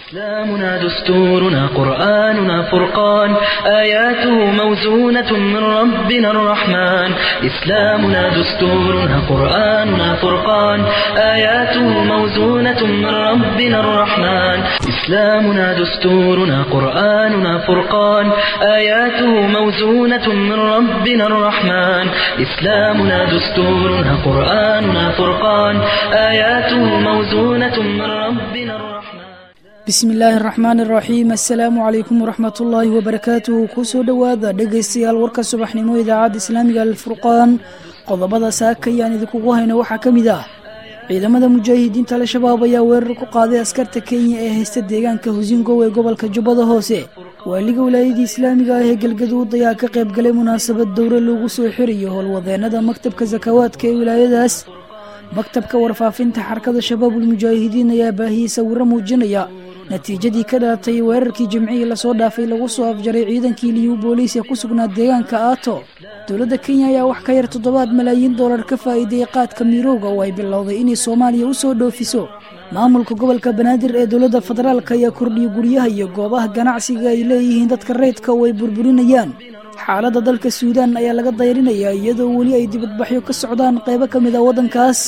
إسلامنا دستورنا قرآننا فرقان آياته موزونة من ربنا الرحمن إسلامنا دستورنا قرآننا فرقان آياته موزونة من ربنا الرحمن إسلامنا دستورنا قرآننا فرقان آياته موزونة من ربنا الرحمن إسلامنا دستورنا قرآننا فرقان آياته موزونة من ربنا الرحمن bismi illaahi araxmaan araxiim assalaamu calaykum waraxmatullaahi wabarakaatuhu kusoo dhowaada dhegaystayaal warka subaxnimo idaacadda islaamiga alfurqaan qodobada saaka ayaan idinkugu hayno waxaa ka mid ah ciidamada mujaahidiinta al-shabaab ayaa weerar ku qaaday askarta kenya ee haysta deegaanka husingow ee gobolka jubbada hoose waaliga wilaayadii islaamiga ah ee galgaduud ayaa ka qayb galay munaasabad dowre loogu soo xirayo howlwadeenada maktabka sakawaadka ee wilaayadaas maktabka warfaafinta xarakada shabaabulmujaahidiin ayaa baahiyey sawiro muujinaya natiijadii ka dhalatay weerarkii jimcihii lasoo dhaafay lagu soo afjaray ciidankii liyu booliis ee ku sugnaa deegaanka aato dowladda kenya ayaa wax ka yar toddobaad malaayiin dollar ka faa'iiday qaadka miirowga oo ay bilowday inay soomaaliya u soo dhoofiso maamulka gobolka banaadir ee dowladda federaalk ayaa kordhiyay guryaha iyo goobaha ganacsiga ay leeyihiin dadka reydka oo ay burburinayaan xaaladda dalka suudaan ayaa laga dayrinayaa iyadoo weli ay dibadbaxyo ka socdaan qaybo ka mid a waddankaas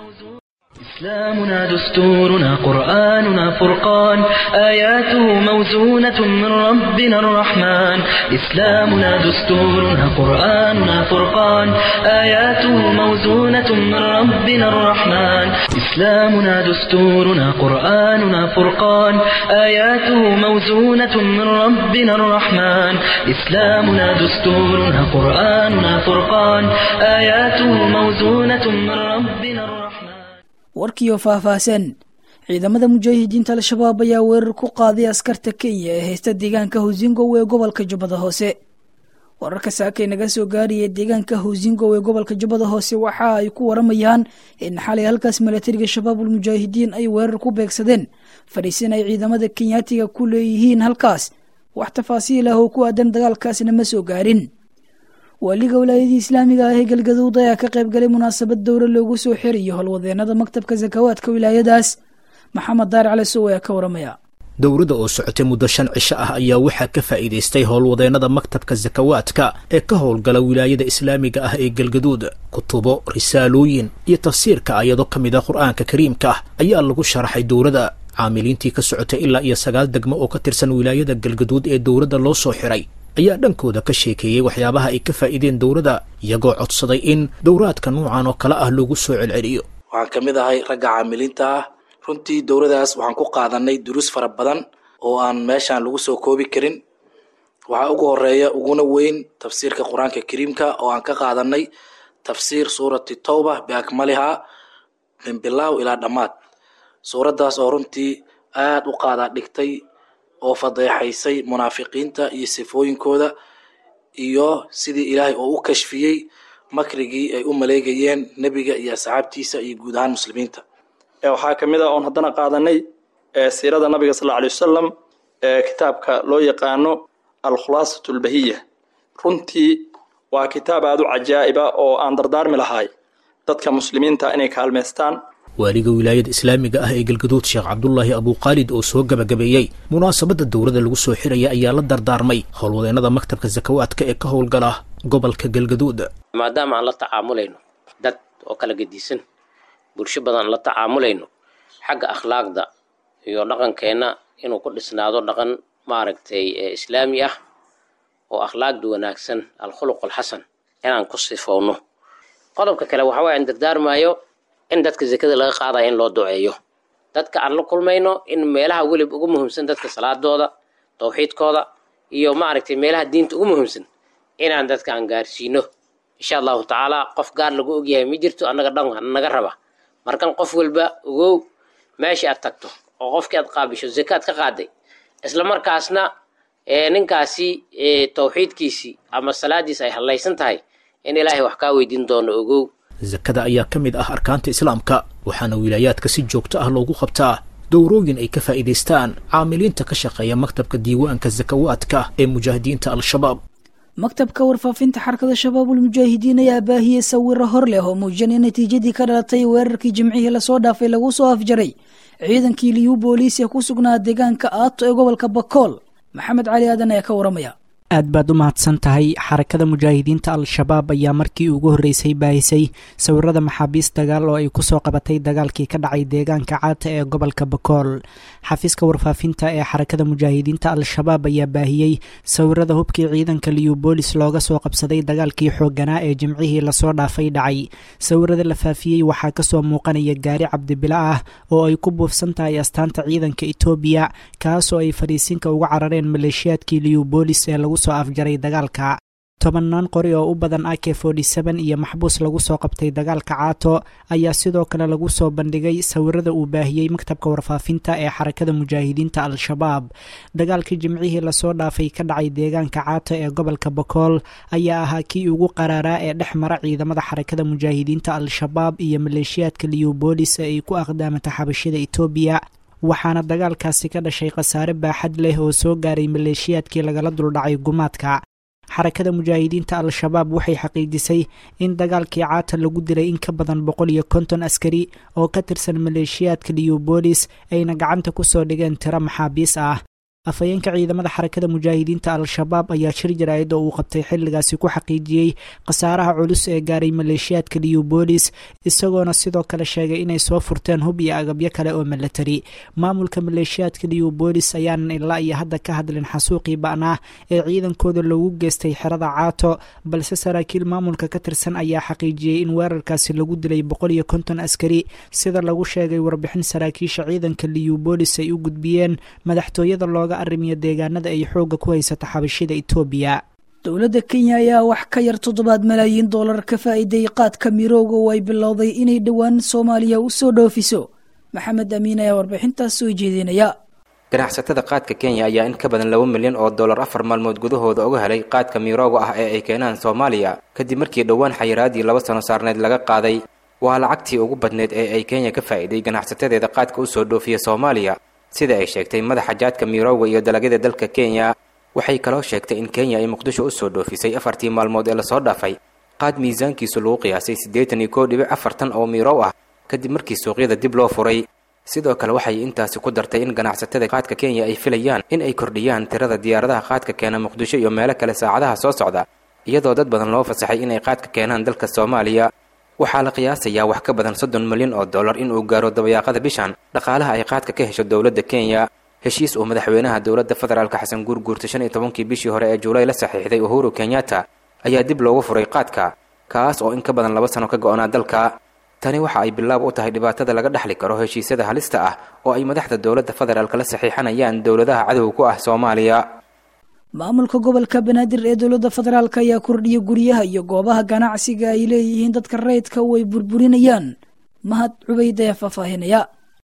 إسلامنا دستورنا قرآننا فرقان آياته موزونة من ربنا الرحمن إسلامنا دستورنا قرآننا فرقان آياته موزونة من ربنا الرحمن إسلامنا دستورنا قرآننا فرقان آياته موزونة من ربنا الرحمن إسلامنا دستورنا قرآننا فرقان آياته موزونة من ربنا الرحمن warkiioo faahfaahsan ciidamada mujaahidiinta al-shabaab ayaa weerar ku qaaday askarta kenya ee haysta deegaanka husingow ee gobolka jubbada hoose wararka saakay naga soo gaaraya deegaanka husingow ee gobolka jubbada hoose waxa ay ku waramayaan in xalay halkaas milatariga shabaabulmujaahidiin ay weerar ku beegsadeen fadhiisin ay ciidamada kenyaatiga ku leeyihiin halkaas wax tafaasiil ah oo ku aadan dagaalkaasna ma soo gaarin waaliga wilaayadii islaamiga ah ee galgaduud ayaa ka qayb galay munaasabad dowre loogu soo xirayo howlwadeenada maktabka sakawaadka wilaayadaas maxamed daar cali sow ayaa ka waramaya dowladda oo socotay muddo shan cisho ah ayaa waxaa ka faa'iidaystay howlwadeenada maktabka sakawaadka ee ka howlgala wilaayada islaamiga ah ee galgaduud kutubo risaalooyin iyo tafsiirka ayado ka mid a qur-aanka kariimka ah ayaa lagu sharaxay dowladda caamiliintii ka socotay ilaa iyo sagaal degmo oo ka tirsan wilaayada galgaduud ee dowladda loo soo xiray ayaa dhankooda ka sheekeeyey waxyaabaha ay ka faa'iideen dowladda iyagoo codsaday in dowraadka nuucan oo kale ah loogu soo celceliyo waxaan ka mid ahay ragga caamiliinta ah runtii dowladaas waxaan ku qaadanay duruus fara badan oo aan meeshaan lagu soo koobi karin waxaa ugu horeeya uguna weyn tafsiirka qur-aanka kariimka oo aan ka qaadanay tafsiir suurati towba biakmaliha min bilaaw ilaa dhammaad suuraddaas oo runtii aada u qaadaa dhigtay oo fadeexaysay munaafiqiinta iyo sifooyinkooda iyo sidii ilaahay oo u kashfiyey makrigii ay u maleegayeen nebiga iyo asxaabtiisa iyo guud ahaan muslimiinta waxaa ka mid a oon haddana qaadanay siirada nabiga sal alay wasalam ee kitaabka loo yaqaano alkhulaasatu albahiya runtii waa kitaab aada u cajaa'iba oo aan dardaarmi lahay dadka muslimiinta inay kaalmaystaan waaliga wilaayada islaamiga ah ee galgaduud sheekh cabdulaahi abuukhaalid oo soo gabagabeeyey munaasabadda dowladda lagu soo xiraya ayaa la dardaarmay howlwadeenada maktabka sakawaadka ee ka howlgala gobolka galgaduud maadaama aan la tacaamulayno dad oo kala gedisan bulsho badan la tacaamulayno xagga akhlaaqda iyo dhaqankeenna inuu ku dhisnaado dhaqan maaragtay islaami ah oo akhlaaqda wanaagsan alkhuluq alxasan inaan ku sifowno qodobka kale waxa waye aan dardaarmaayo in dadka zakada laga qaadaya in loo duceeyo dadka aan la kulmayno in meelaha welib ugu muhiimsan dadka salaadooda tawxiidkooda iyo maaragtay meelaha diinta ugu muhiimsan inaan dadka aan gaarsiino insha allahu tacaala qof gaar lagu ogyahay ma jirto annaga dhan naga raba markan qof walba ogow meesha aad tagto oo qofkii aad qaabisho zakaad ka qaaday isla markaasna ninkaasi tawxiidkiisii ama salaadiisi ay hallaysan tahay in ilaahay wax kaa weydiin doono ogow sakada ayaa ka mid ah arkaanta islaamka waxaana wilaayaadka si joogto ah loogu qabtaa dowrooyin ay ka faa'iidaystaan caamiliinta ka shaqeeya maktabka diiwaanka sakawaadka ee mujaahidiinta al-shabaab maktabka warfaafinta xarakada shabaabulmujaahidiin ayaa baahiyey sawiro hor leh oo muujinaya natiijadii ka dhalatay weerarkii jimcihii lasoo dhaafay lagu soo afjaray ciidankii liyu booliisia ku sugnaa deegaanka aato ee gobolka bakool maxamed cali aadan ayaa ka waramaya aad baad u mahadsan tahay xarakada mujaahidiinta al-shabaab ayaa markii ugu horreysay baahisay sawirada maxaabiis dagaal oo ay kusoo qabatay dagaalkii ka dhacay deegaanka caata ee gobolka bakool xafiiska warfaafinta ee xarakada mujaahidiinta al-shabaab ayaa baahiyey sawirada hubkii ciidanka liyubolis looga soo qabsaday dagaalkii xoogganaa ee jimcihii lasoo dhaafay dhacay sawirada la faafiyey waxaa kasoo muuqanaya gaari cabdibila ah oo ay ku buufsan tahay astaanta ciidanka etoobiya kaasoo ay fadhiisinka uga carareen maleeshiyaadkii liyubolis ee lagu soo afjaray dagaalka tobannaan qori oo u badan ak iyo maxbuus lagu soo qabtay dagaalka caato ayaa sidoo kale lagu soo bandhigay sawirada uu baahiyey maktabka warfaafinta ee xarakada mujaahidiinta al-shabaab dagaalkii jimcihii lasoo dhaafay ka dhacay deegaanka caato ee gobolka bakool ayaa ahaa kii ugu qaraaraa ee dhex mara ciidamada xarakada mujaahidiinta al-shabaab iyo maleeshiyaadka liyubolis ee ay ku aqdaamata xabashida etoobiya waxaana dagaalkaasi ka dhashay khasaare baaxad leh oo soo gaaray maleeshiyaadkii lagala duldhacay gumaadka xarakada mujaahidiinta al-shabaab waxay xaqiijisay in dagaalkii caata lagu dilay in ka badan boqol iyo konton askari oo ka tirsan maleeshiyaadka liyubolis ayna gacanta ku soo dhigeen tiro maxaabiis ah afhayeenka ciidamada xarakada mujaahidiinta al-shabaab ayaa shir jaraa'id oo uu qabtay xilligaasi ku xaqiijiyey khasaaraha culus ee gaaray maleeshiyaadka liyubolis isagoona sidoo kale sheegay inay soo furteen hub iyo agabyo kale oo milatari maamulka maleeshiyaadka liyubolis ayaanan ilaa iyo hadda ka hadlin xasuuqii ba'naa ee ciidankooda loogu geystay xerada caato balse saraakiil maamulka ka tirsan ayaa xaqiijiyey in weerarkaasi lagu dilay boqol iyo konton askari sida lagu sheegay warbixin saraakiisha ciidanka liyubolis ay u gudbiyeen madaxtooyada looga arrimiyo deegaanada ay xoogga ku haysata xabashida etoobiya dowladda kenya ayaa wax ka yar toddobaad malaayiin dollar ka faa'iiday qaadka mirooga oo ay bilowday inay dhowaan soomaaliya u soo dhoofiso maxamed amiin ayaa warbixintaas soo jeedinaya ganacsatada qaadka kenya ayaa in ka badan laba milyan oo dollar afar maalmood gudahooda uga helay qaadka mirooga ah ee ay keenaan soomaaliya kadib markii dhowaan xayiraadii laba sano saarneed laga qaaday waa lacagtii ugu badneed ee ay kenya ka faa'iiday ganacsatadeeda qaadka u soo dhoofiya soomaaliya sida ay sheegtay madaxa jaadka mirooga iyo dalagyada dalka kenya waxay kaloo sheegtay in kenya ay muqdisho u soo dhoofisay afartii maalmood ee lasoo dhaafay qaad miisaankiisu lagu qiyaasay siddeetan iyo koo dhibic afartan oo mirow ah kadib markii suuqyada dib loo furay sidoo kale waxay intaasi ku dartay in ganacsatada qaadka kenya ay filayaan in ay kordhiyaan tirada diyaaradaha qaadka keena muqdisho iyo meelo kale saacadaha soo socda iyadoo dad badan loo fasaxay inay qaadka keenaan dalka soomaaliya waxaa la qiyaasayaa wax ka badan soddon milyan oo dollar inuu gaaro dabayaaqada bishan dhaqaalaha ay qaadka ka hesho dowladda kenya heshiis uu madaxweynaha dowladda federaalka xasan guurguurta shan iyo tobankii bishii hore ee juulay la saxiixday uhuru kenyatta ayaa dib loogu furay qaadka kaas oo in ka badan laba sano ka go-onaa dalka tani waxa ay bilaab u tahay dhibaatada laga dhexli karo heshiisyada halista ah oo ay madaxda dowladda federaalka la saxiixanayaan dowladaha cadowga ku ah soomaaliya maamulka gobolka banaadir ee dowladda federaalk ayaa kordhiya guryaha iyo goobaha ganacsiga ay leeyihiin dadka rayidka oo ay burburinayaan mahad cubayd ayaa faahfaahinaya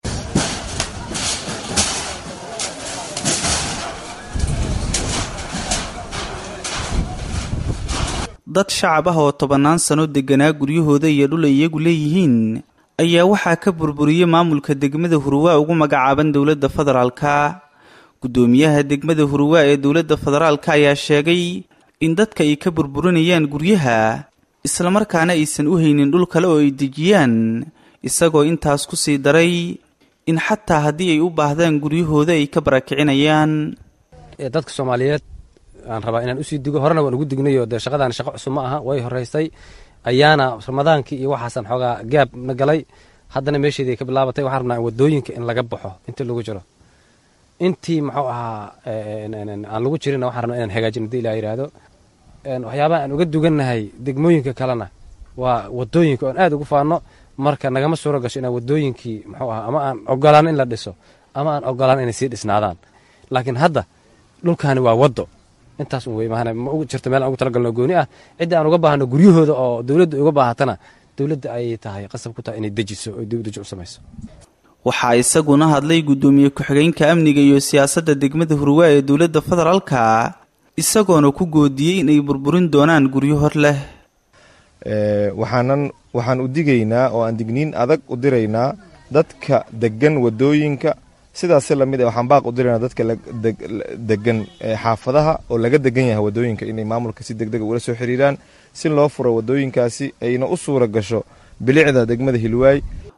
dad shacab ah oo tobannaan sano degganaa guryahooda iyo dhul ay iyagu leeyihiin ayaa waxaa ka burburiyey maamulka degmada hurwaa ugu magacaaban dowladda federaalka guddoomiyaha degmada hurwaa ee dowladda federaalka ayaa sheegay in dadka ay ka burburinayaan guryaha islamarkaana aysan u haynin dhul kale oo ay dejiyaan isagoo intaas ku sii daray in xataa haddii ay u baahdaan guryahooda ay ka barakicinayaan dadka soomaaliyeed aan rabaa inaan usii digo horena waan ugu dignayo dee shaqadaan shaqo cusub ma aha way horeysay ayaana ramadaankii iyo waxaasan xoogaa gaab na galay haddana meesheedii ka bilaabatay waxaan rabnaa wadooyinka in laga baxo intii lagu jiro intii muxuu ahaa aan lagu jirinna waxaan rabnaa inaan hagaajino hadii ilaa yidhaahdo waxyaabaha aan uga dugannahay degmooyinka kalena waa wadooyinka oon aad ugu faano marka nagama suuro gasho inaan wadooyinkii muxuu ahaa ama aan ogolaan in la dhiso ama aan ogolaan inay sii dhisnaadaan laakiin hadda dhulkaani waa waddo intaas un wey maana ma jirto meel aan ugu talagalno gooni ah cidda aan uga baahno guryahooda oo dowladda uga baahatana dowladda ayay tahay qasab ku tahay inay dejiso oo dibdeji u samayso waxaa isaguna hadlay guddoomiye ku-xigeenka amniga iyo siyaasadda degmada hurwaa ee dowladda federaalka isagoona ku goodiyey inay burburin doonaan guryo hor leh waxaanan waxaan u digaynaa oo aan digniin adag u diraynaa dadka degan wadooyinka sidaasi lamid waxaan baaq u diraynaa dadka degan xaafadaha oo laga degan yahay wadooyinka inay maamulka si deg dega ula soo xiriiraan si loo furo wadooyinkaasi ayna u suura gasho bilicda degmada hilwaay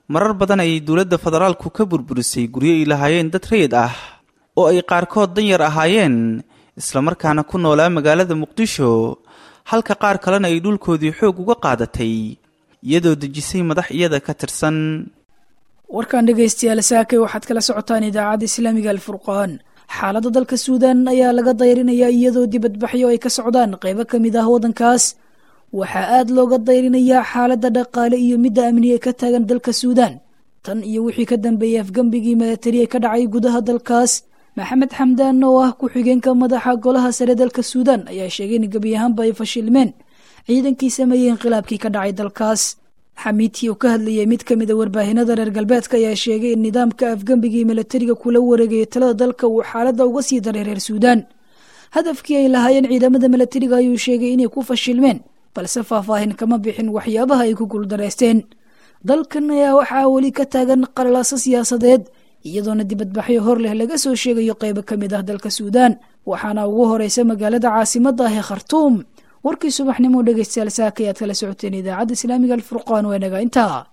marar badan ayay dowladda federaalku ka burburisay guryo ay lahaayeen dad rayid ah oo ay qaarkood danyar ahaayeen islamarkaana ku noolaa magaalada muqdisho halka qaar kalena ay dhulkoodii xoog uga qaadatay iyadoo dejisay madax iyada ka tirsan warkan dhegaystayaal saakay waxaad kala socotaan idaacadda islaamiga alfurqaan xaaladda dalka suudan ayaa laga dayrinayaa iyadoo dibadbaxyo ay ka socdaan qaybo ka mid ah waddankaas waxaa aad looga dayrinayaa xaaladda dhaqaale iyo midda amni ee ka taagan dalka suudan tan iyo wixii ka dambeeyey afgembigii milatari ee ka dhacay gudaha dalkaas maxamed xamdaan oo ah ku-xigeenka madaxa golaha sare dalka suudan ayaa sheegay in gebi ahaanba ay fashilmeen ciidankii sameeyey inqilaabkii ka dhacay dalkaas xamiidkii oo ka hadlayay mid ka mid a warbaahinada reer galbeedka ayaa sheegay in nidaamka afgembigii milatariga kula wareegayay talada dalka uu xaaladda uga sii daray reer suudan hadafkii ay lahaayeen ciidamada milatariga ayuu sheegay inay ku fashilmeen balse faahfaahin kama bixin waxyaabaha ay ku guuldareysteen dalkan ayaa waxaa weli ka taagan qalalaaso siyaasadeed iyadoona dibadbaxyo hor leh laga soo sheegayo qaybo ka mid ah dalka suudan waxaana ugu horeysa magaalada caasimadda ah ee khartuum warkii subaxnimo dhegeystayaal saaka ayaad kala socoteen idaacadda islaamiga alfurqaan waa naga intaa